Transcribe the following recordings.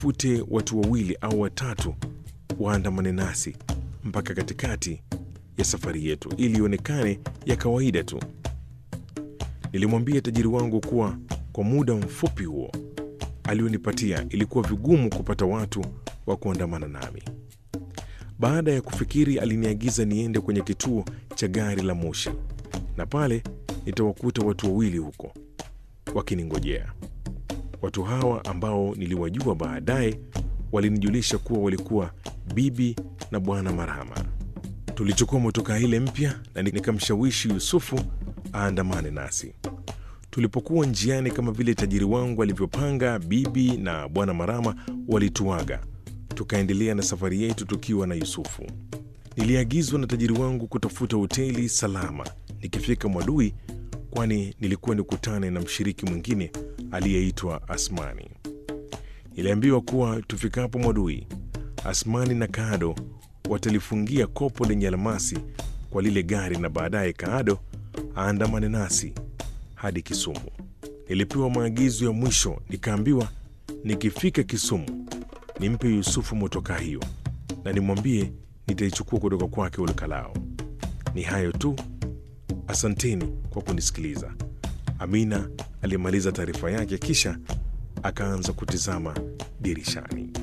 tutafute watu wawili au watatu waandamane nasi mpaka katikati ya safari yetu ili ionekane ya kawaida tu. Nilimwambia tajiri wangu kuwa kwa muda mfupi huo alionipatia ilikuwa vigumu kupata watu wa kuandamana nami. Baada ya kufikiri, aliniagiza niende kwenye kituo cha gari la moshi, na pale nitawakuta watu wawili huko wakiningojea. Watu hawa ambao niliwajua baadaye walinijulisha kuwa walikuwa bibi na bwana Marhama. Tulichukua motokaa ile mpya na nikamshawishi Yusufu aandamane nasi. Tulipokuwa njiani, kama vile tajiri wangu alivyopanga, bibi na bwana Marama walituaga, tukaendelea na safari yetu tukiwa na Yusufu. Niliagizwa na tajiri wangu kutafuta hoteli salama nikifika Mwadui, kwani nilikuwa nikutane na mshiriki mwingine aliyeitwa Asmani. Niliambiwa kuwa tufikapo Mwadui, Asmani na Kaado watalifungia kopo lenye almasi kwa lile gari na baadaye Kaado aandamane nasi hadi Kisumu. Nilipewa maagizo ya mwisho, nikaambiwa nikifika Kisumu nimpe Yusufu motokaa hiyo na nimwambie nitaichukua kutoka kwake Ulukalao. Ni hayo tu, asanteni kwa kunisikiliza. Amina alimaliza taarifa yake, kisha akaanza kutizama dirishani.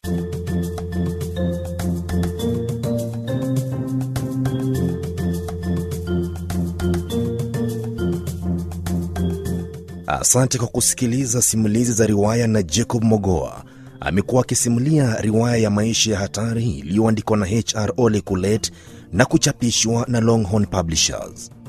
Asante kwa kusikiliza simulizi za riwaya na Jacob Mogoa. Amekuwa akisimulia riwaya ya maisha ya hatari iliyoandikwa na HR Ole Kulet na kuchapishwa na Longhorn Publishers.